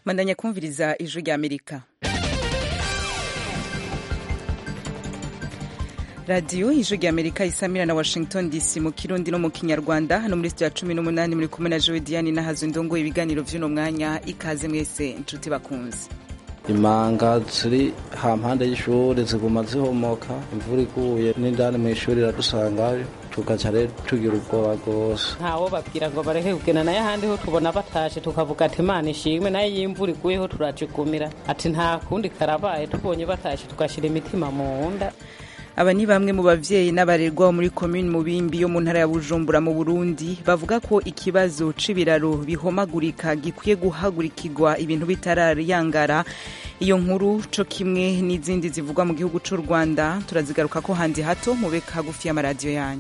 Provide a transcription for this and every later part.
mandanya kumviriza ijwi rya amerika radiyo ijwi rya amerika isamira na washington dc mu kirundi no mu kinyarwanda hano muri sitiyo ya cumi n'umunani muri kumwe na jowe diane nahazo ndongo ibiganiro vy'uno mwanya ikaze mwese inshuti bakunze imanga ziri hampande y'ishuri ziguma zihomoka imvura iguye n'indani mu ishuri iradusangayo tugaca rero tugira ubwoba rwose ntawo babwira ngo bareke kugena nayo ahandi ho tubona batashe tukavuga ati imana ishimwe nayo iyo imvura iguyeho turacigumira ati nta kundi karabaye tubonye batashe tugashyira imitima mu nda aba ni bamwe mu bavyeyi n'abarerwa muri komini mubimbi yo mu ntara ya bujumbura mu burundi bavuga ko ikibazo c'ibiraro bihomagurika gikwiye guhagurikirwa ibintu bitarayangara iyo nkuru co kimwe n'izindi zivugwa mu gihugu c'u rwanda turazigaruka ko handi hato mube hagufi y'amaradiyo yanyu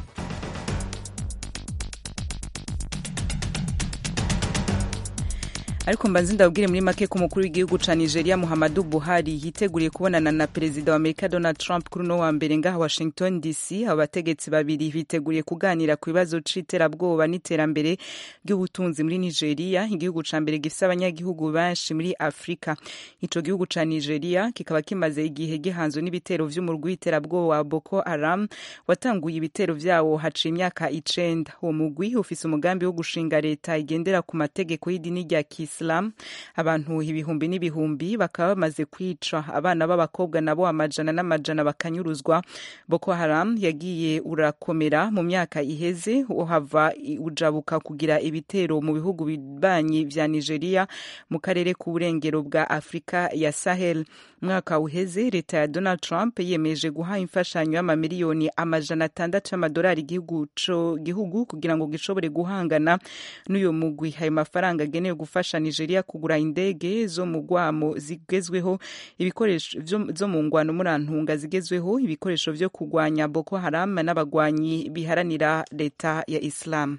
ariko mbanze ndabwire muri make ko umukuru w'igihugu ca nigeria muhammadu buhari yiteguriye kubonana na perezida wa amerika donald trump kuri uno wa mbere ngaha washington dc abo bategetsi babiri biteguriye kuganira ku bibazo c'iterabwoba n'iterambere ry'ubutunzi muri nigeria igihugu ca mbere gifise abanyagihugu benshi muri afurika ico gihugu ca nigeria kikaba kimaze igihe gihanzwe n'ibitero vy'umurwi w'iterabwoba wa boko haram watanguye ibitero vyawo haciye imyaka icenda uwo mugwi ufise umugambi wo gushinga leta igendera ku mategeko y'idini rya kisi Islam abantu ibihumbi n'ibihumbi bakaba bamaze kwica abana b'abakobwa nabo amajana n'amajana bakanyuruzwa Boko Haram yagiye urakomera mu myaka iheze uhava ujabuka kugira ibitero mu bihugu bibanyi vya Nigeria mu karere k'uburengero bwa Afrika ya Sahel mwaka uheze leta ya Donald Trump yemeje guha imfashanyo y'amamiliyoni amajana atandatu y'amadolari igihugu co gihugu kugira ngo gishobore guhangana n'uyo mugwi ayo mafaranga agenewe gufasha Nigeria kugura indege zo mu gwamo zigezweho ibikoresho zo mu ngwano murantunga zigezweho ibikoresho vyo kugwanya Boko Haram n'abagwanyi biharanira leta ya Islam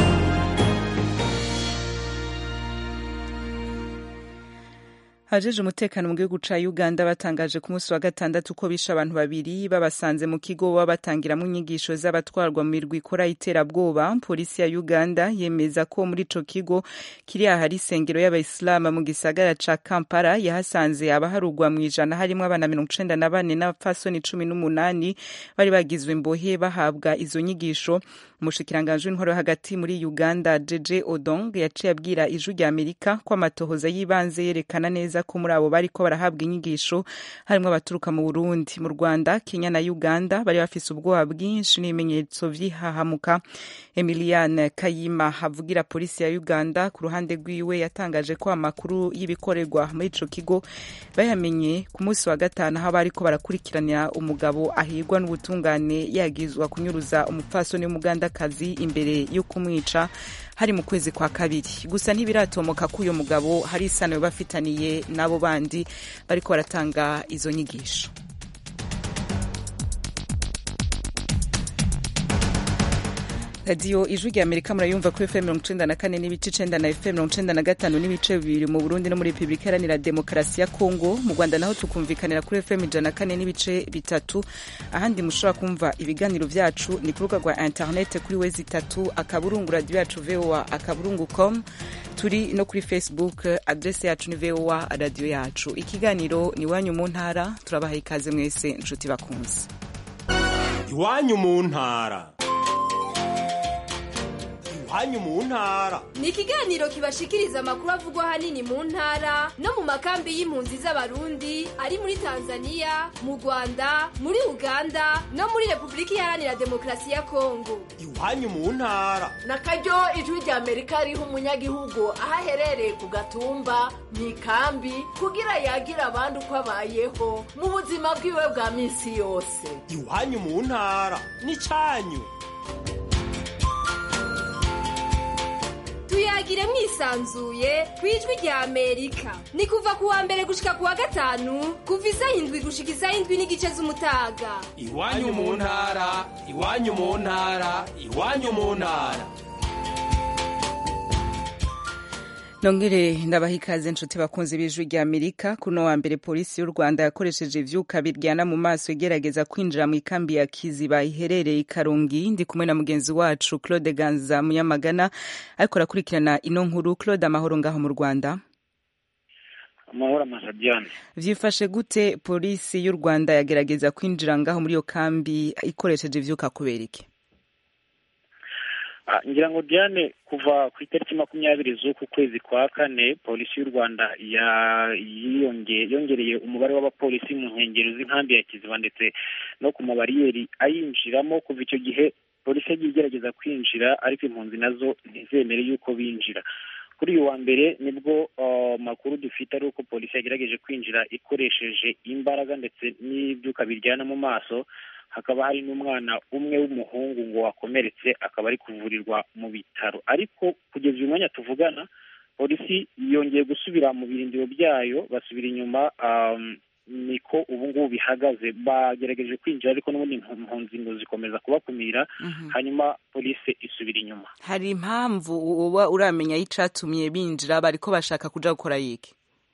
Hajeje umutekano mu gihugu ca Uganda batangaje ku munsi wa gatandatu ko bishe abantu babiri babasanze mu kigo baba batangiramwo inyigisho z'abatwarwa mu mirwi ikora iterabwoba polisi ya Uganda yemeza ko muri ico kigo kiri ahari isengero y'abayisilamu mu gisagara ca Kampala yahasanze abaharugwa mu ijana harimwo abana mirongo icenda na bane n'abapfasoni cumi n'umunani bari bagizwe imbohe bahabwa izo nyigisho umushikiranganji w'intwaro hagati muri Uganda Jeje Odong yaciye abwira ijwi rya Amerika ko amatohoza y'ibanze yerekana neza ko muri abo bariko barahabwa inyigisho harimwo abaturuka mu Burundi mu Rwanda Kenya na Uganda bari bafise ubwoba bwinshi n'ibimenyetso vy'ihahamuka Emiliane Kayima havugira polisi ya Uganda ku ruhande rwiwe yatangaje ko amakuru y'ibikorerwa muri ico kigo bayamenye ku munsi wa gatanu aho bariko barakurikiranira umugabo ahirwa n'ubutungane yagizwa kunyuruza umupfasoni w'umuganda kazi imbere yo kumwica hari mu kwezi kwa kabiri gusa ntibiratomoka ko uyu mugabo hari isano bafitaniye n'abo bandi bariko baratanga izo nyigisho radiyo ijwi rya amerika murayumva kuri fm mirongo icenda na kane n'ibice icenda na fm mirongo icenda na gatanu n'ibice bibiri mu burundi no muri repubulika iharanira demokarasi ya kongo mu rwanda naho tukumvikanira kuri fm ijana na kane n'ibice bitatu ahandi mushobora kumva ibiganiro vyacu ni ku rubuga rwa internet kuri wezi itatu akaburungu radiyo yacu voa akaburungu com turi no kuri facebook adrese yacu ni voa radiyo yacu ikiganiro ni iwanyu mu ntara turabaha ikaze mwese nshuti bakunze iwanyu mu ntara iwanyu mu ntara ni ikiganiro kibashikiriza amakuru avugwa ahanini mu ntara no mu makambi y'impunzi z'abarundi ari muri tanzania mu rwanda muri uganda no muri repubulika iharanira demokarasi ya kongo iwanyu mu ntara na karyo ijwi rya amerika riha umunyagihugu aho aherereye ku gatumba mu ikambi kugira yagira abandi uko abayeho mu buzima bwiwe bwa minsi yose iwanyu mu ntara ni cyanyu tuyagire mwisanzuye ku ijwi rya amerika ni kuva ku wa mbere gushika ku wa gatanu kuva isaha indwi gushika isaha indwi n'igice z'umutaga iwanyu mu ntara iwanyu mu ntara iwanyu mu ntara nongere ndabaha ikaze nshuti bakunzi b'ijwi rya amerika kuno wa mbere polisi y'u rwanda yakoresheje ivyuka biryana mu maso igerageza kwinjira mu ikambi ya kiziba iherereye i karongi ndi kumwe na mugenzi wacu claude ganza munyamagana ariko arakurikirana ino nkuru claude amahoro ngaho mu rwanda amahoro amasabiyane vyifashe gute polisi y'u rwanda yagerageza kwinjira ngaho muri iyo kambi ikoresheje ivyuka kubera iki Ah, ngira ngo diane kuva ku itariki makumyabiri z'uku kwezi kwa kane polisi y'u rwanda ya- yiyonge- yongereye umubare w'abapolisi mu nkengero z'inkambi ya kiziba ndetse no ku mabariyeri ayinjiramo kuva icyo gihe polisi yagiye igerageza kwinjira ariko impunzi nazo ntizemere yuko binjira kuri uyu wa mbere nibwo ah, makuru dufite ari uko polisi yagerageje kwinjira ikoresheje imbaraga ndetse n'ibyuka biryana mu maso hakaba hari n'umwana umwe w'umuhungu ngo wakomeretse akaba ari kuvurirwa mu bitaro ariko kugeza uyu mwanya tuvugana polisi yongeye gusubira mu birindiro byayo basubira inyuma um, niko ubu ngubu bihagaze bagerageje kwinjira ariko n'ubundi impunzi ngo zikomeza kubakumira hanyuma polisi isubira inyuma hari impamvu uba uramenya y'icatumye binjira bariko bashaka kuja gukora yiki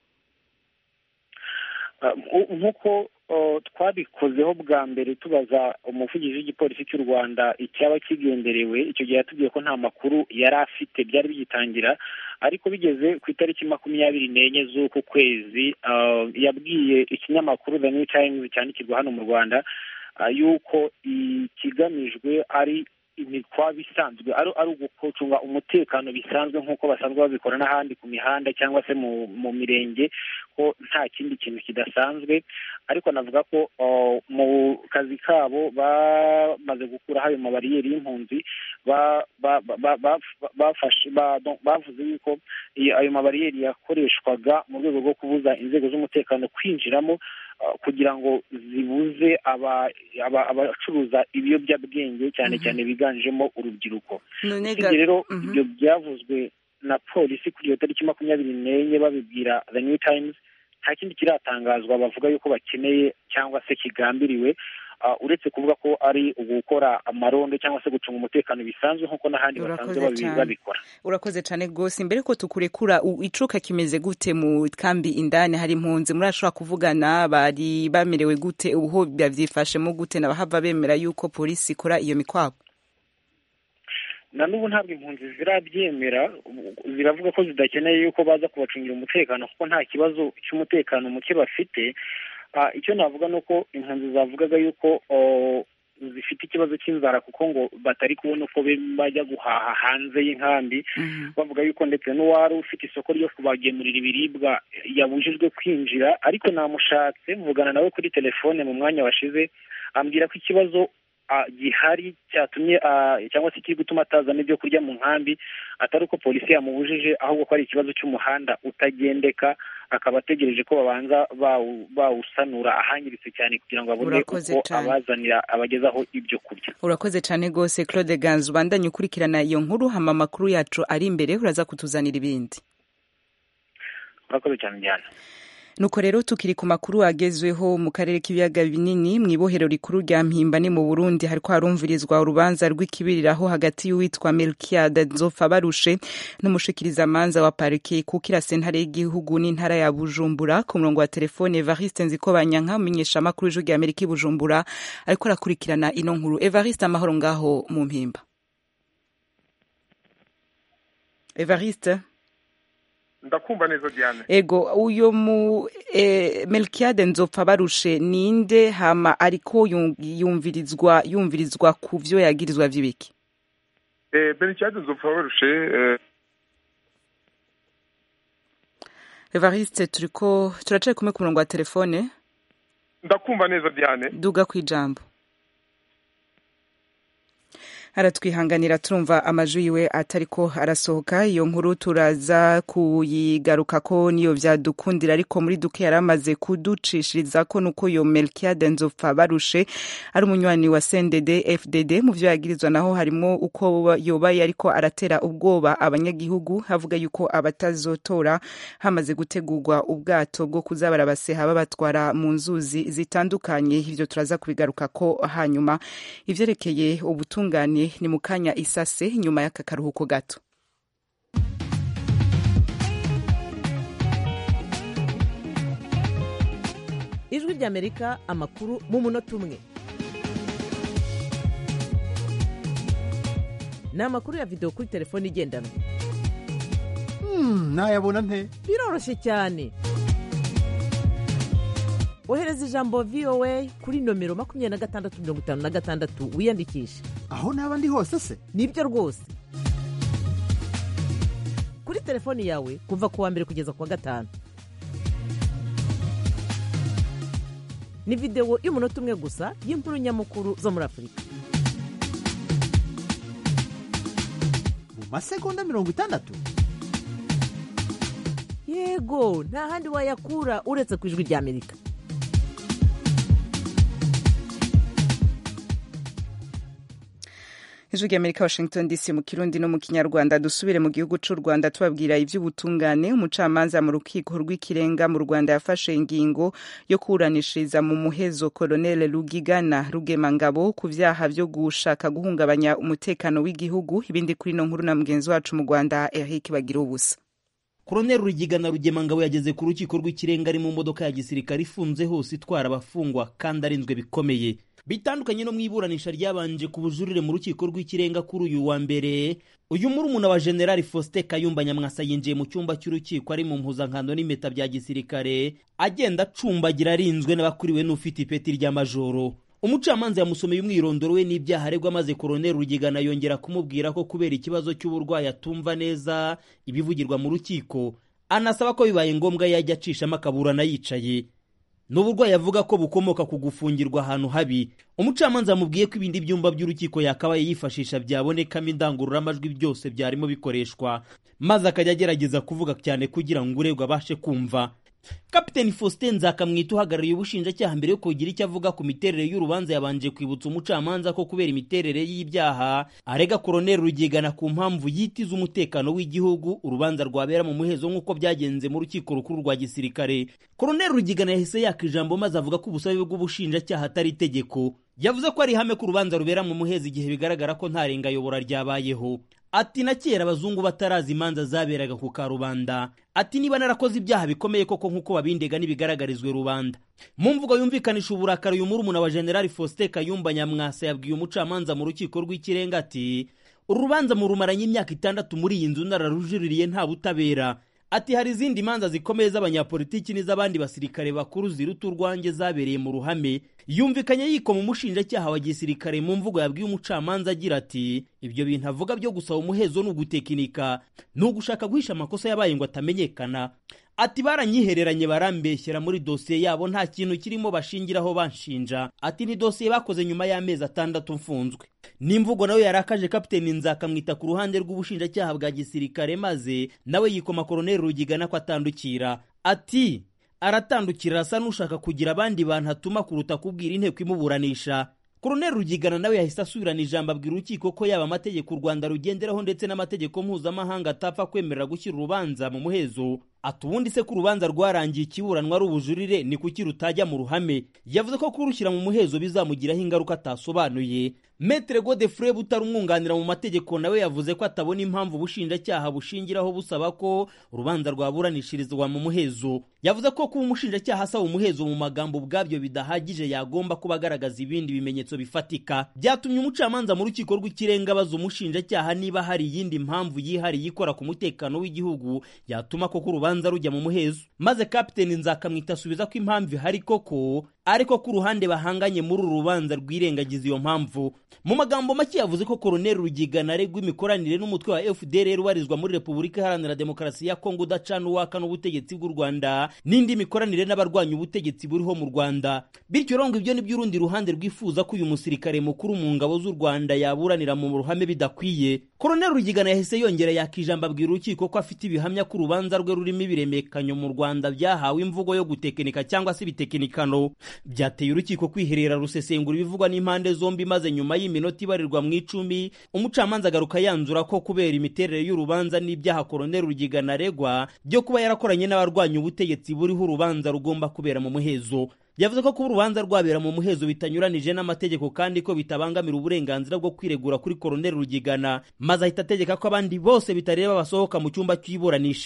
Uh, nku- nk'uko uh, twabikozeho bwa mbere tubaza umuvugizi w'igipolisi cy'u rwanda icyaba kigenderewe icyo gihe yatubwiye ko nta makuru yari afite byari bigitangira ariko bigeze ku itariki makumyabiri n'enye z'uku kwezi uh, yabwiye ikinyamakuru the new times cyandikirwa hano mu rwanda uh, yuko ikigamijwe ari imikwabo isanzwe ari ari ugucunga umutekano bisanzwe nk'uko basanzwe babikora n'ahandi ku mihanda cyangwa se mu mu mirenge ko nta kindi kintu kidasanzwe ariko navuga ko uh, mu kazi kabo bamaze gukuraho ayo mabariyeri y'impunzi ba- ba- ba- ba- ba- bafashe ba- donc bavuze yuko iyo- ayo mabariyeri yakoreshwaga mu rwego rwo kubuza inzego z'umutekano kwinjiramo uh, kugira ngo zibuze aba- aba- abacuruza ibiyobyabwenge cyane cyane biganjemo urubyiruko none usibye ga- rero Mhm. ibyo byavuzwe na polisi kuri iyo tariki makumyabiri n'enye babibwira the new times nta kindi kiratangazwa bavuga yuko bakeneye cyangwa se kigambiriwe uh, uretse kuvuga ko ari ugukora amarondo cyangwa se gucunga umutekano bisanzwe nk'uko n'ahandi basanzwe Urakoze babi- cyane. babikora urakoze cyane rwose imbere ko tukurekura u- icuka kimeze gute mu kambi indani hari impunzi murashobora kuvugana bari bamerewe gute uho bavyifashemo gute nabahava bemera yuko polisi ikora iyo mikwabo na n'ubu ntabwo impunzi zirabyemera ziravuga ko zidakeneye yuko baza kubacungira umutekano kuko nta kibazo cy'umutekano muke bafite Ah, icyo navuga ni uko impunzi zavugaga yuko oh, zifite ikibazo cy'inzara kuko ngo batari kubona uko be- bajya guhaha hanze y'inkambi bavuga yuko ndetse n'uwari ufite isoko ryo kubagemurira ibiribwa yabujijwe kwinjira ariko namushatse mvugana nawe kuri telefone mu mwanya washize ambwira ko ikibazo ah, gihari cyatumye ah, cyangwa se kiri gutuma atazana ibyo kurya mu nkambi atari uko polisi yamubujije ahubwo ko ari ikibazo cy'umuhanda utagendeka akaba ategereje ko babanza bawu- bawusanura ahangiritse cyane kugira ngo abone Urakoze uko cane. abazanira abagezaho ibyo kurya urakoze cyane rwose claude ganza ubandanye ukurikirana iyo nkuru hama amakuru yacu ari imbere uraza kutuzanira ibindi urakoze cyane njyana nuko rero tukiri ku makuru agezweho mu karere k'ibiyaga binini mu ibohero rikuru rya mpimba ni mu burundi hariko harumvirizwa urubanza rw'ikibiriraho hagati y'uwitwa melkiade nzofa barushe n'umushikirizamanza wa parike kukira sentare y'igihugu n'intara ya bujumbura ku murongo wa telefone evariste nzikobanyanka umenyesha amakuru y'ijwi rya amerika i bujumbura ariko arakurikirana ino nkuru evariste amahoro ngaho mu mpimba evariste ndakumva neza diane ego uyo mu e, melkiade nzopfa barushe ninde hama ariko yum- yumvirizwa yumvirizwa ku vyo yagirizwa vy'ibiki eh benicade nzopfa barushe eh, evariste turiko turacaye kumwe ku murongo wa telefone ndakumva neza diane duga kwijambo aratwihanganira turumva amajwi yiwe atariko arasohoka iyo nkuru turaza kuyigaruka ko niyo vyadukundira ariko muri duke yari amaze kuducishiriza ko nuko yo melkiade nzopfa barushe ari umunywanyi wa cndd fdd mu vyo yagirizwa naho harimo uko yoba yariko aratera ubwoba abanyagihugu havuga yuko abatazotora hamaze gutegurwa ubwato bwo kuza barabaseha babatwara mu nzuzi zitandukanye ivyo turaza kubigaruka ko hanyuma ivyerekeye ubutungane ni mu kanya isase nyuma y'aka karuhuko gato ijwi ry'amerika amakuru mu munota umwe ni amakuru ya videwo kuri telefone igendanwa nayabona nte biroroshye cyane ohereza ijambo voa kuri nomero makumyabiri na gatandatu mirongo itanu na gatandatu wiyandikishe aho naba ndi hose se nibyo rwose kuri telefoni yawe kuva ku wa mbere kugeza ku wa gatanu ni videwo y'umunota umwe gusa y'inkuru nyamukuru zo muri afurika mu masegonda mirongo itandatu yego nta handi wayakura uretse ku ijwi ry'amerika ijwi ry'amerika washington dc mu kirundi no mu kinyarwanda dusubire mu gihugu cy'u rwanda tubabwira iby'ubutungane umucamanza mu rukiko rw'ikirenga mu rwanda yafashe ingingo yo kuburanishiriza mu muhezo koloneli rugigana rugemangabo ku byaha byo gushaka guhungabanya umutekano w'igihugu ibindi kuri ino nkuru na mugenzi wacu mu rwanda eric bagira ubusa koroneli rugigana rugemangabo yageze ku rukiko rw'ikirenga ari mu modoka ya gisirikare ifunze hose itwara abafungwa kandi arinzwe bikomeye bitandukanye no mu iburanisha ryabanje ku bujurire mu rukiko rw'ikirenga kuri uyu wa mbere uyu murumuna wa generali faustin kayumba nyamwasa yinjiye mu cyumba cy'urukiko ari mu mpuzankano n'impeta bya gisirikare agenda acumbagira arinzwe n'abakuriwe n'ufite ipeti rya majoro umucamanza yamusomeye umwirondoro we n'ibyaha aregwa maze koroneli rugigana yongera kumubwira ko kubera ikibazo cy'uburwayi atumva neza ibivugirwa mu rukiko anasaba ko bibaye ngombwa yajya acishamo akaburana yicaye ni uburwayi avuga ko bukomoka ku gufungirwa ahantu habi umucamanza yamubwiye ko ibindi byumba by'urukiko yakabaye yifashisha byabonekamo indangururamajwi byose byarimo bikoreshwa maze akajya agerageza kuvuga cyane kugira ngo uregwa abashe kumva kapiteni faustin nzakamwita uhagarariye ubushinjacyaha mbere yo kugira icyo avuga ku miterere y'urubanza yabanje kwibutsa umucamanza ko kubera imiterere y'ibyaha arega koroneli rugigana ku mpamvu yitiza umutekano w'igihugu urubanza rwabera mu muhezo nk'uko byagenze mu rukiko rukuru rwa gisirikare koroneli rugigana yahise yaka ijambo maze avuga ko ubusabe bw'ubushinjacyaha atari itegeko yavuze ko ari ihame ko urubanza rubera mu muhezo igihe bigaragara ko nta rengayobora ryabayeho ati na kera abazungu batarazi imanza zaberaga ku karubanda ati niba narakoze ibyaha bikomeye koko nk'uko babindega n'ibigaragarizwe rubanda mu mvugo yumvikanisha uburakari uyu murumuna wa generali faustin kayumba nyamwasa yabwiye umucamanza mu rukiko rw'ikirenga ati uru rubanza murumaranye imyaka itandatu muri iyi nzu nararujuririye nta butabera ati hari izindi manza zikomeye z'abanyapolitiki n'iz'abandi basirikare bakuru ziruta urwanjye zabereye mu ruhame yumvikanye yikoma umushinjacyaha wa gisirikare mu mvugo yabwiye umucamanza agira ati ibyo bintu avuga byo gusaba umuhezo ni ugutekinika ni ugushaka guhisha amakosa yabaye ngo atamenyekana ati baranyihereranye barambeshyera muri dosiye yabo nta kintu kirimo bashingiraho banshinja ati ni dosiye bakoze nyuma y'amezi atandatu mfunzwe n'imvugo nawe yarakaje kapiteni nzakamwita ku ruhande rw'ubushinjacyaha bwa gisirikare maze nawe yikoma koroneli rugigana ko atandukira ati aratandukira arasa n'ushaka kugira abandi bantu atuma kuruta kubwira inteko imuburanisha koroneli rugigana nawe yahise asubirana ijambo abwira urukiko ko yaba amategeko u rwanda rugenderaho ndetse n'amategeko mpuzamahanga atapfa kwemerera gushyira urubanza mu muhezo ati ubundi se ko urubanza rwarangiye ikiburanwa ari ubujurire ni kuki rutajya mu ruhame yavuze ko kurushyira mu muhezo bizamugiraho ingaruka atasobanuye metere godefure butari umwunganira mu mategeko nawe yavuze ko atabona impamvu ubushinjacyaha bushingiraho busaba ko urubanza rwaburanishirizwa mu muhezo yavuze ko kuba umushinjacyaha asaba umuhezo mu magambo ubwabyo bidahagije yagomba kuba agaragaza ibindi bimenyetso bifatika byatumye umucamanza mu rukiko rw'ikirenga abaza umushinjacyaha niba hari iyindi mpamvu yihariye ikora ku mutekano w'igihugu yatuma koko urubanza rujya mu muhezo maze kapiteni nzakamwita asubiza ko impamvu ihari koko ariko ko uruhande bahanganye muri uru rubanza rwirengagiza iyo mpamvu mu magambo make yavuze ko koroneli rugigana aregwa imikoranire n'umutwe wa fdr ubarizwa muri repubulika iharanira demokarasi ya kongo udacana uwaka n'ubutegetsi bw'u rwanda n'indi mikoranire n'abarwanya ubutegetsi buriho mu rwanda bityo rero ngo ibyo nibyo urundi ruhande rwifuza ko uyu musirikare mukuru mu ngabo z'u rwanda yaburanira mu ruhame bidakwiye koroneli rugigana yahise yongera yaka ijambo abwira urukiko ko afite ibihamya ko urubanza rwe rurimo ibiremekanyo mu rwanda byahawe imvugo yo gutekinika cyangwa se ibitekinikano byateye urukiko kwiherera rusesengura ibivugwa n'impande zombi maze nyuma y'iminota ibarirwa mu icumi umucamanza agaruka yanzura ko kubera imiterere y'urubanza n'ibyaha koroneli rugigana aregwa byo kuba yarakoranye n'abarwanya ubutegetsi buriho urubanza rugomba kubera mu muhezo yavuze ko kuba urubanza rwabera mu muhezo bitanyuranije n'amategeko kandi ko bitabangamira uburenganzira bwo kwiregura kuri koroneli rugigana maze ahita ategeka ko abandi bose bitareba basohoka mu cyumba cy'iburanisha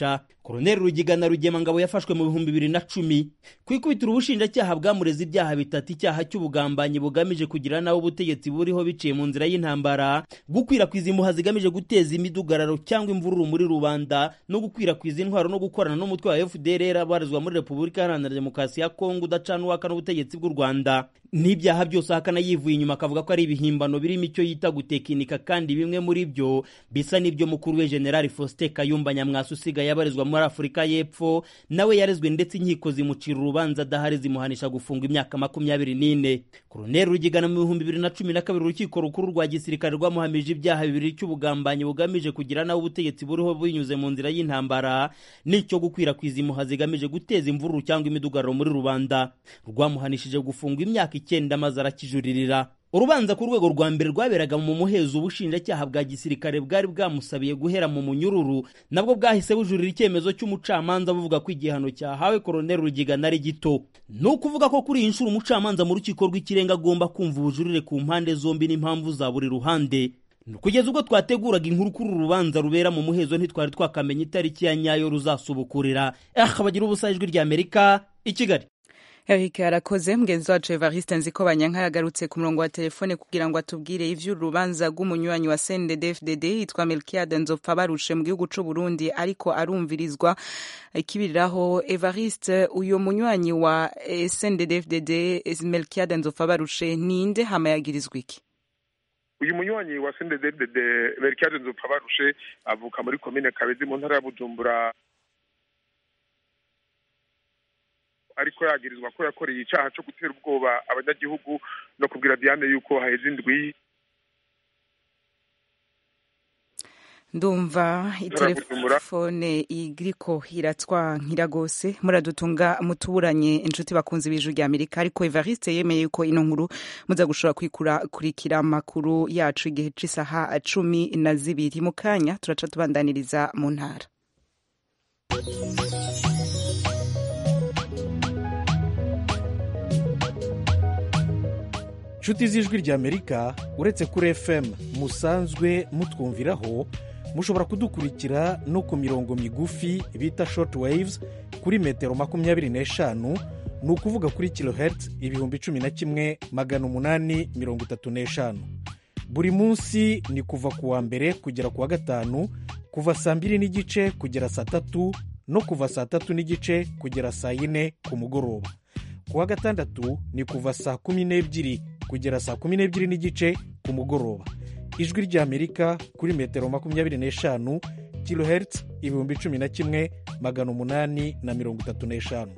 koroneli rugigana rugemangabo yafashwe mu bihumbi bibiri na cumi ku ikubitiro ubushinjacyaha bwamureze ibyaha bitatu icyaha cy'ubugambanyi bugamije kugira nawe ubutegetsi buriho biciye mu nzira y'intambara gukwirakwiza impuha zigamije guteza imidugararo cyangwa imvururu muri rubanda no gukwirakwiza intwaro no gukorana n'umutwe wa fdr abarizwa muri repubulika iharanira demokarasi ya kongo udacana uwaka n'ubutegetsi bw'u rwanda n'ibyaha byose ahakana yivuye inyuma akavuga ko ari ibihimbano birimo icyo yita gutekinika kandi bimwe muri byo bisa n'ibyo mukuru we generali faustin kayumba nyamwasa usigaye abarizwa muri afurika y'epfo nawe yarezwe ndetse inkiko zimucira urubanza adahari zimuhanisha gufunga imyaka makumyabiri n'ine koroneli rugigana mu bihumbi bibiri na cumi na kabiri urukiko rukuru rwa gisirikare rwamuhamije ibyaha bibiri cy'ubugambanyi bugamije kugira nawe ubutegetsi buriho binyuze mu nzira y'intambara n'icyo gukwirakwiza impuha zigamije guteza imvururu cyangwa imidugararo muri rubanda rwamuhanishije gufungwa imyaka icyenda maze arakijuririra urubanza ku rwego rwa mbere rwaberaga mu muhezo ubushinjacyaha bwa gisirikare bwari bwamusabiye guhera mu munyururu nabwo bwahise bujurira icyemezo cy'umucamanza buvuga ko igihano cyahawe koroneli rugigana ari gito ni ukuvuga ko kuri iyi nshuro umucamanza mu rukiko rw'ikirenga agomba kumva ubujurire ku mpande zombi n'impamvu za buri ruhande kugeza ubwo twateguraga inkuru kuri uru rubanza rubera mu muhezo ntitwari twakamenya itariki ya nyayo ruzasubukurira aha bagira ubusa ijwi ry'amerika i kigali Eric arakoze mugenzi wacu Evariste Nziko Banyanka yagarutse ku murongo wa telefone kugira ngo atubwire ivy'urubanza rw'umunywanyi wa CNDD-FDD yitwa Melchiade Nzopfa barushe mu gihugu c'u Burundi ariko arumvirizwa ikibiriraho Evariste uyo munywanyi wa CNDD-FDD Melchiade Nzopfa barushe ninde hama yagirizwa iki uyu munywanyi wa CNDD-FDD Melchiade Nzopfa barushe avuka muri komine Kabezi mu ntara ya Bujumbura ariko yagirizwa ko yakoreye icyaha cyo gutera ubwoba abanyagihugu no kubwira Diane yuko haheze indwi ndumva itelefone igiriko iratwankira rwose muradutunga mutuburanye inshuti bakunze ibiju rya amerika ariko evariste yemeye yuko ino nkuru muza gushobora kwikurikira amakuru yacu igihe cy'isaha cumi na zibiri mu kanya turaca tubandaniriza mu ntara inshuti z'ijwi ry'amerika uretse kuri fm musanzwe mutwumviraho mushobora kudukurikira no ku mirongo migufi bita short waves kuri metero makumyabiri n'eshanu ni ukuvuga kuri kilohertz ibihumbi cumi na kimwe magana umunani mirongo itatu n'eshanu buri munsi ni kuva ku wa mbere kugera ku wa gatanu kuva saa mbiri n'igice kugera saa tatu no kuva saa tatu n'igice kugera saa yine ku mugoroba ku wa gatandatu ni kuva saa kumi n'ebyiri kugera saa kumi n'ebyiri n'igice ku mugoroba ijwi ry'amerika kuri metero makumyabiri n'eshanu kilohertz ibihumbi cumi na kimwe magana umunani na mirongo itatu n'eshanu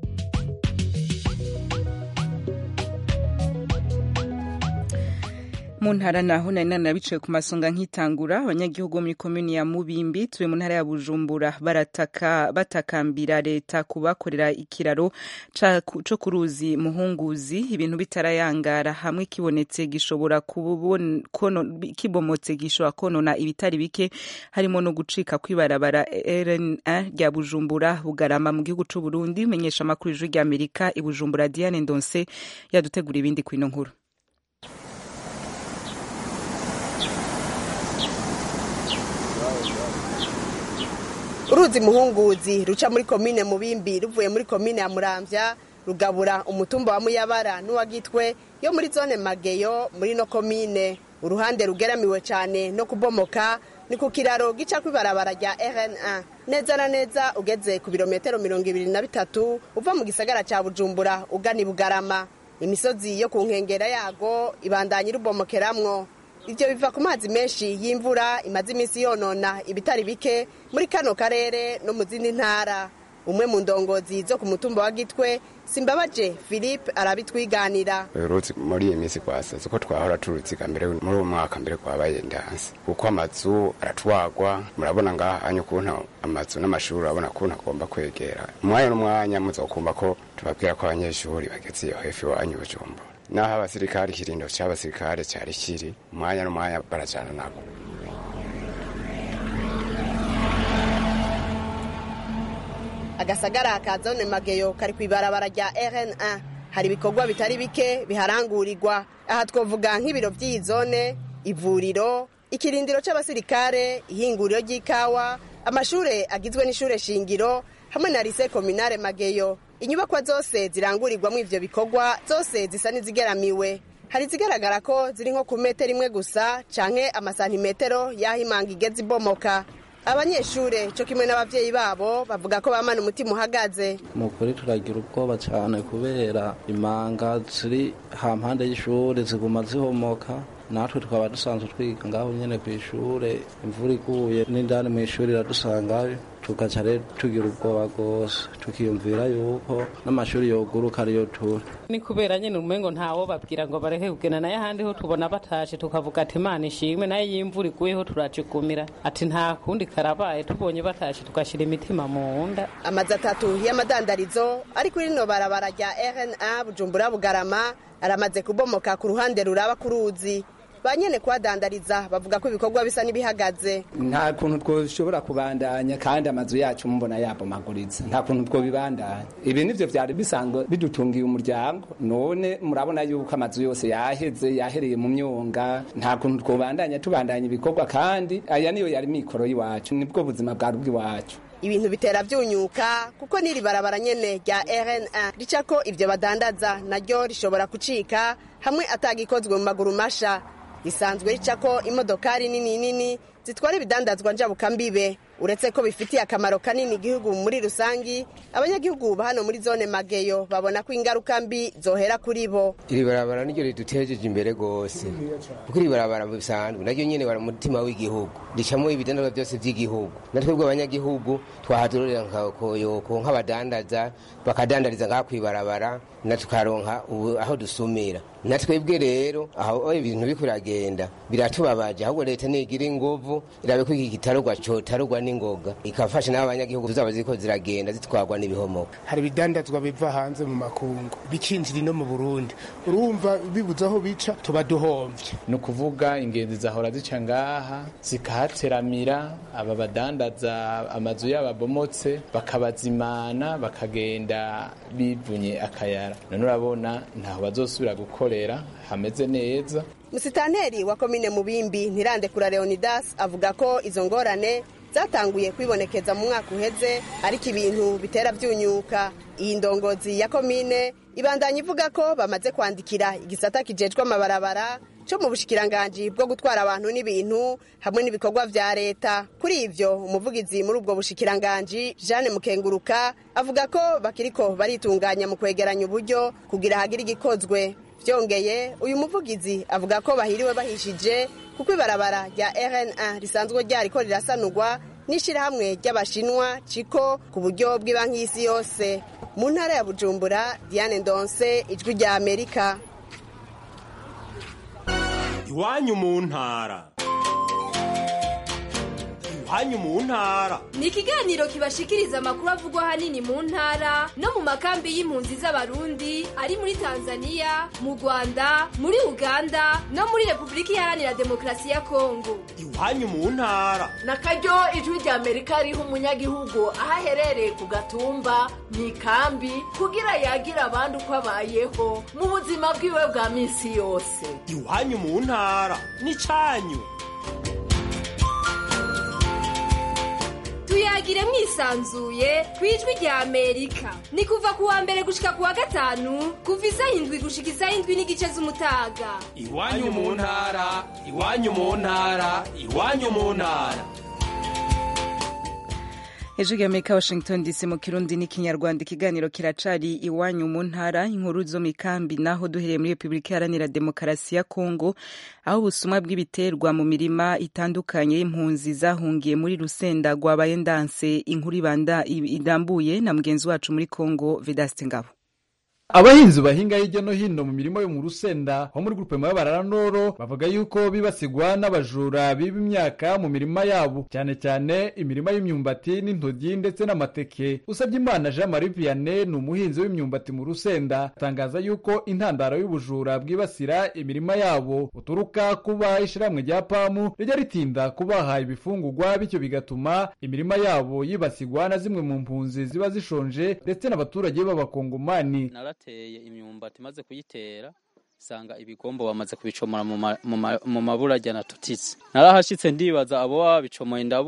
mu ntara naho nari nanabicaye ku masonga nk'itangura abanyagihugu bo muri komini ya mubimbi turi mu ntara ya bujumbura barataka batakambira leta kubakorera ikiraro co ku ruzi muhunguzi ibintu bitarayangara hamwe kibonetse gishobora kibomotse gishobora konona ibitari bike harimo no gucika kw'ibarabara rna rya bujumbura bugarama mu gihugu c'u burundi menyesha amakuru ijwi rya amerika i bujumbura diane ndonse yadutegura ibindi kw'ino nkuru uruzi muhunguzi ruca muri komine mubimbi ruvuye muri komine ya muramvya rugabura umutumba wa muyabara n'uwa gitwe yo muri zone mageyo muri no komine uruhande rugeramiwe cyane no kubomoka ni ku kiraro gica kw'ibarabara rya rna neza na neza ugeze ku birometero mirongo ibiri na bitatu uva mu gisagara cya bujumbura ugana i bugarama imisozi yo ku nkengera yago ibandanya irubomokeramwo ibyo biva ku mazi menshi y'imvura imaze iminsi yonona ibitari bike muri kano karere no mu zindi ntara umwe mu ndongozi zo ku mutumba wa gitwe simbabaje philippe arabitwiganira uruzi muri iyi minsi rwasaze uko twahora turuziga mbere muri uwo mwaka mbere kwabaye ndansi kuko amazu aratwagwa murabona ngaha hanya ukuntu amazu n'amashuri urabona ukuntu agomba kwegera umwanya n'umwanya muzokumva ko tubabwira ko abanyeshuri bageze iyo hefi iwanyu bujumbura naho abasirikare ikirindo cy'abasirikare cyari kiri umwanya n'umwanya barajana nabo agasagara ka zone mageyo kari ku ibarabara rya rna hari ibikorwa bitari bike biharangurirwa aha twavuga nk'ibiro by'iyi zone ivuriro ikirindiro cy'abasirikare ihinguriro ry'ikawa amashure agizwe n'ishure shingiro hamwe na lise kominare mageyo inyubakwa zose zirangurirwamo ivyo bikorwa zose zisa n'izigeramiwe hari izigaragara ko ziri nko ku metero imwe gusa canke amasantimetero y'aho imanga igeze ibomoka abanyeshure co kimwe n'abavyeyi babo bavuga ko bamana umutima uhagaze mu kuri turagira ubwoba cyane kubera imanga ziri hampande y'ishuri ziguma zihomoka natwe tukaba dusanzwe twiga ngaho nyene ku ishure imvura iguye n'indani mu ishuri iradusangayo tugaca rero tugira ubwoba rwose tukiyumvira yuko n'amashuri yoguruka ariyo turi ni kubera nyine umengo ntawo babwira ngo bareke kugenda nayo ahandi ho tubona batashe tukavuga ati imana ishimwe nayo iyo imvura iguyeho turacikumira ati nta kundi karabaye tubonye batashe tugashyira imitima mu nda amazu atatu y'amadandarizo ari kuri rino barabara rya rna bujumbura bugarama aramaze kubomoka ku ruhande ruraba ku ruzi ba nyene kuhadandariza bavuga ko ibikorwa bisa n'ibihagaze nta kuntu twoshobora kubandanya kandi amazu yacu mubona yabomaguritse nta kuntu twobibandanya ibi nivyo vyari bisanzwe bidutungiye umuryango none murabona yuko amazu yose yaheze yahereye mu myonga nta kuntu twobandanya tubandanya ibikorwa kandi aya niyo yari mikoro y'iwacu nibwo buzima bwari bw'iwacu ibintu bitera byunyuka kuko n'iri barabara nyene rya rna ricako ivyo badandaza naryo rishobora kucika hamwe atagikozwe mu maguru masha risanzwe ricako imodokari nini nini zitwara ibidandazwa njabukambibe uretse ko bifitiye akamaro kanini igihugu muri rusangi abanyagihugu ba hano muri zone mageyo babona ko ingaruka mbi zohera kuri bo iri barabara niryo ridutejeje imbere rwose kuko iri barabara bisanzwe naryo nyene bara mutima w'igihugu ricamo ibidandazwa byose by'igihugu natwebwe abanyagihugu twahadururira nkakoyoko nk'abadandaza bakadandariza ngaha kw'ibarabara na tukaronka aho dusumira natwebwe rero aho ibintu biko biragenda biratubabaje ahubwo leta nigira inguvu irabe ko iki gitarugwa cotarugwa n'ingoga ikafasha n'abo banyagihugu zaba ziriko ziragenda zitwarwa n'ibihomoka hari ibidandazwa biva hanze mu makungu bikinjira ino mu burundi urumva bibuze aho bica tuba duhomvye ni ukuvuga ingenzi zahora zica ngaha zikahateramira aba badandaza amazu yabo abomotse bakabazimana bakagenda bivunye akayara none urabona ntaho bazosubira gukorera hameze neza musitanteri wa komine mubimbi ntirandekura leonidas avuga ko izo ngorane zatanguye kwibonekeza mu mwaka uheze ariko ibintu bitera byunyuka iyi ndongozi ya komine ibandanya ivuga ko bamaze kwandikira igisata kijejwe amabarabara cyo mu bushikiranganji bwo gutwara abantu n'ibintu hamwe n'ibikorwa vya leta kuri ivyo umuvugizi muri ubwo bushikiranganji Jeanne Mukenguruka avuga ko bakiriko baritunganya mu kwegeranya uburyo kugira hagire igikozwe vyongeye uyu muvugizi avuga ko bahiriwe bahishije kuko ibarabara rya rna risanzwe ryariko rirasanurwa n'ishirahamwe ry'abashinwa ciko ku buryo bw'ibanki y'isi yose mu ntara ya bujumbura diane ndonse ijwi rya amerika iwanyu mu ntara iwanyu mu ntara ni ikiganiro kibashikiriza amakuru avugwa ahanini mu ntara no mu makambi y'impunzi z'abarundi ari muri tanzania mu rwanda muri uganda no muri repubulika iharanira demokarasi ya kongo iwanyu mu ntara na karyo ijwi rya amerika riha umunyagihugu aho aherereye ku gatumba mu ikambi kugira yagira abandi uko abayeho mu buzima bwiwe bwa minsi yose iwanyu mu ntara ni cyanyu tuyagire mwisanzuye ku ijwi rya amerika ni kuva ku wa mbere gushika ku wa gatanu kuva isaha indwi gushika isaha indwi n'igice z'umutaga iwanyu mu ntara iwanyu mu ntara iwanyu mu ntara hejuru y'amerika washington dc mu kirundi n'ikinyarwanda ikiganiro kiracari iwanyu mu ntara inkuru zo mu ikambi naho duhereye muri repubulika iharanira demokarasi ya kongo aho ubusumwa bw'ibiterwa mu mirima itandukanye y'impunzi zahungiye muri rusenda rwabaye ndanse inkuru irambuye na mugenzi wacu muri kongo vedaste ngabo abahinzi bahinga hirya no hino mu mirimo yo mu rusenda ho muri gurupe mabarara noro bavuga yuko bibasigwa n'abajura biba imyaka mu mirima yabo cyane cyane imirima y'imyumbati n'intoryi ndetse n'amateke usabye imana jean marie vianney ni umuhinzi w'imyumbati mu rusenda atangaza yuko intandaro y'ubujura bwibasira imirima yabo buturuka kuba ishyirahamwe rya pamu rijya ritinda kubaha ibifungugwa bityo bigatuma imirima yabo yibasirwa na zimwe mu mpunzi ziba zishonje ndetse n'abaturage b'abakongomani narateye imyumbati maze kuyitera sanga ibigombo bamaze kubicomora mu maburajya na tutitse narahashitse ndibaza abo baba babicomoye ndabura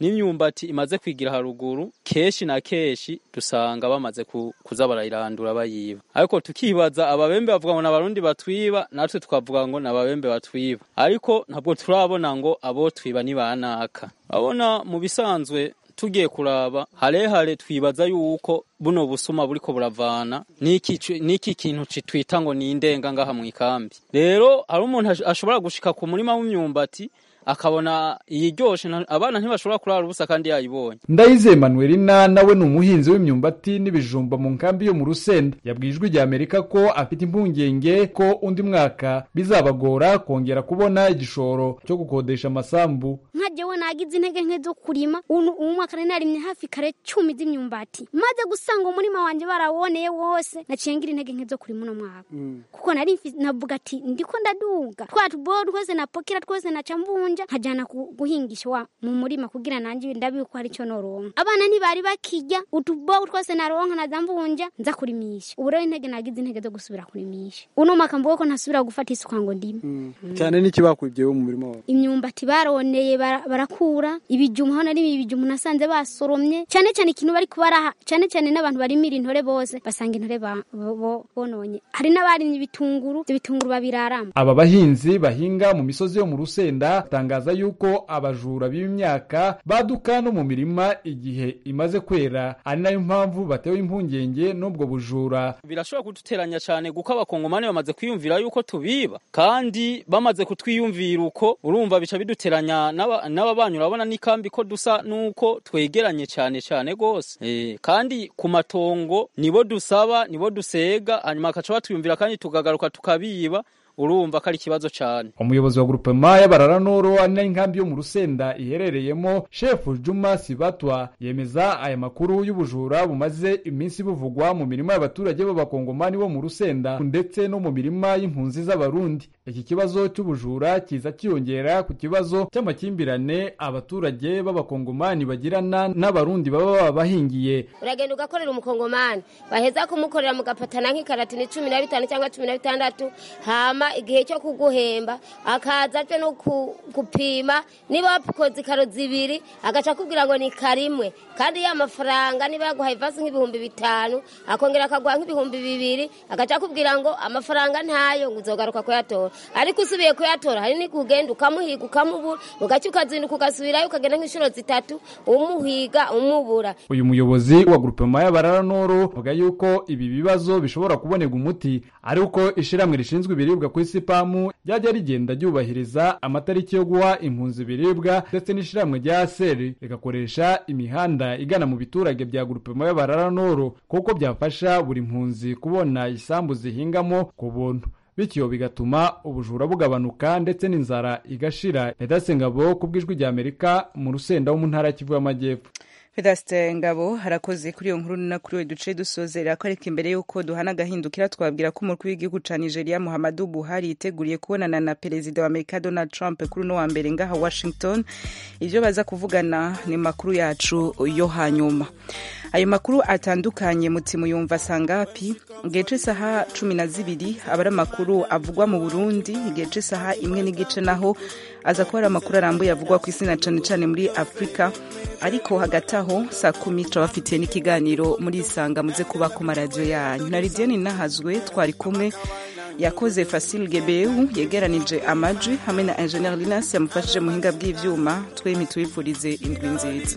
n'imyumbati imaze kwigira haruguru kenshi na kenshi dusanga bamaze ku- kuza barayirandura bayiba ariko tukibaza ababembe bavuga ngo n'abarundi batwiba natwe tukavuga ngo n'ababembe batwiba ariko ntabwo turabona ngo abo twiba ni banaka abona mu bisanzwe tugiye kuraba harehare twibaza yuko buno busuma buriko buravana n'iki cu- n'iki kintu citwita ngo ni indenga ngaha mu ikambi rero hari umuntu ash- ashobora gushika ku murima w'imyumbati akabona iyiryoshe nta- abana ntibashobora kurara ubusa kandi yayibonye Ndayizeye Manuelina nawe ni umuhinzi w'imyumbati n'ibijumba mu nkambi yo mu Rusenda yabwiye ijwi rya Amerika ko afite impungenge ko undi mwaka bizabagora kongera kubona igishoro cyo gukodesha amasambu nka jewe nagize intege nke zo kurima uyu uyu mwaka nari narimye hafi kare cumi z'imyumbati maze gusanga umurima wanje barawoneye wose naciye ngira intege nke zo kurima uno mwaka kuko nari mfi- navuga ati ndiko ndaduga twa tubo twose napokera twose naca mbunja nkajana ku- guhingisha wa mu murima kugira nanje ndabiye ko hari ico noronka abana ntibari bakirya utubo twose naronka naza mbunja nza kurimisha ubu rero intege nagize intege zo gusubira kurimisha uno mwaka mvuga ko ntasubira gufata isuka ngo ndime cyane n'ikibakwiye mu murima wawe imyumbati baroneye bara- barakura ibijumba aho nari ibijumba nasanze basoromye cyane cyane ikintu bari kubaraha cyane cyane n'abantu barimira intore bose basanga intore ba- bo- bo- bononye hari n'abarimye ibitunguru ibyo bitunguru babiraramo aba bahinzi bahinga mu misozi yo mu Rusenda batangaza yuko abajura b'imyaka baduka no mu mirima igihe imaze kwera ari nayo mpamvu batewe impungenge n'ubwo bujura birashobora kuduteranya cyane kuko abakongomani bamaze kwiyumvira yuko tubiba kandi bamaze kutwiyumvira uko urumva bica biduteranya n'aba- n'ababanyi urabona n'ikambi ko dusa n'uko twegeranye cyane cyane rwose Eh, kandi ku matongo nibo dusaba nibo dusega hanyuma bakaca batwiyumvira kandi tukagaruka tukabiba urumva ko ari ikibazo cyane umuyobozi wa grupema y'abararanoro ari nayo inkambi yo mu rusenda iherereyemo shefu juma sibatwa yemeza aya makuru y'ubujura bumaze iminsi buvugwa mu mirima y'abaturage b'abakongomani bo mu rusenda ndetse no mu mirima y'impunzi z'abarundi iki kibazo cy'ubujura kiza kiyongera ku kibazo cy'amakimbirane abaturage b'abakongomani bagirana n'abarundi baba babahingiye uragenda ugakorera umukongomani baheza kumukorera mugapatana nk'ikaratini cumi na bitanu cyangwa cumi na bitandatu hama igihe cyo kuguhemba akaza aje no ku- gupima niba wakoze ikaro zibiri agaca akubwira ngo ni karimwe kandi ya mafaranga niba yaguhaye ivasi nk'ibihumbi bitanu akongera akaguha nk'ibihumbi bibiri agaca akubwira ngo amafaranga ntayo ngo uzogaruka kuyatora ariko usubiye kuyatora hari n'igihe ugenda ukamuhiga ukamubura ugacya ukazinduka ugasubirayo ukagenda nk'inshuro zitatu umuhiga umubura uyu muyobozi wa grupema y'abararanoro avuga yuko ibi bibazo bishobora kubonerwa umuti ari uko ishyirahamwe rishinzwe ibiribwa ku isi pamu ryajya rigenda ryubahiriza amatariki yo guha impunzi ibiribwa ndetse n'ishyirahamwe rya seri rigakoresha imihanda igana mu biturage bya grupema y'abararanoro kuko byafasha buri mpunzi kubona isambu zihingamo ku buntu bityo bigatuma ubujura bugabanuka ndetse n'inzara igashira edasengabo ku bw'ijwi rya amerika mu rusenda wo mu ntara ya kivu y'amajyepfo Vedaste Ngabo harakoze kuri iyo nkuru na kuri we duce dusozera ko ariko imbere y'uko duhana agahindukira twabwira ko umukuru w'igihugu ca Nigeria Muhammadu Buhari yiteguriye kubonana na perezida wa Amerika Donald Trump kuri uno wa mbere ngaha Washington ivyo baza kuvugana ni makuru yacu yo hanyuma ayo makuru atandukanye mutima yumva sangapi igihe c'isaha cumi na zibiri aba ari amakuru avugwa mu Burundi igihe c'isaha imwe n'igice naho aza kuba ari amakuru arambuye avugwa ku isi na cane cane muri Afurika ariko hagati aho saa kumi turabafitiye n'ikiganiro muri isanga muze kuba ku maradiyo yanyu na Lidiane Nahazwe twari kumwe yakoze Fasil Gebehu yegeranije amaji hamwe na Engineer Linas yamufashije mu buhinga bw'ivyuma twembi tubifurize indwi nziza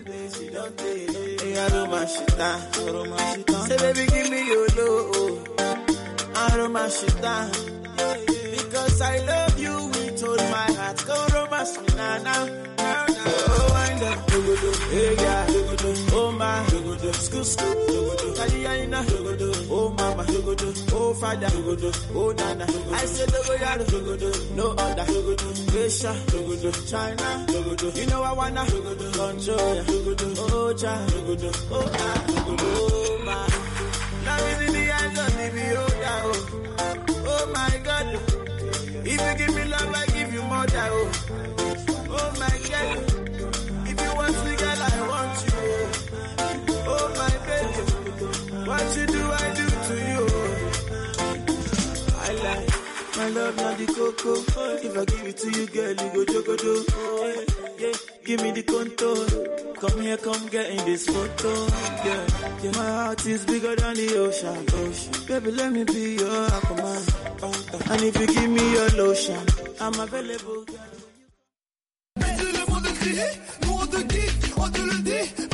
Say baby give me your love Aroma shita Because I love you with all my heart Go romance me na na na na Oh wind up Hey yeah Oh my Scoot scoot Kaliyaina Oh mama Oh father Oh nana I say dogo yaro No other Asia China You know I wanna Control ya Oh cha Oh ah Oh my Now is in the hands of the beholder oh Oh my God If you give me love I give you more than oh Oh my God If you want me girl I want you oh. Oh my baby What you do I do to you oh. I like my love not the cocoa If I give it to you girl you go jogodo oh, yeah, yeah. Give me the contour Come here, come get in this photo. Yeah, yeah, my heart is bigger than the ocean. ocean. Baby, let me be your aquaman. And if you give me your lotion, I'm available. le monde crier, nous on te dit, on te le dit,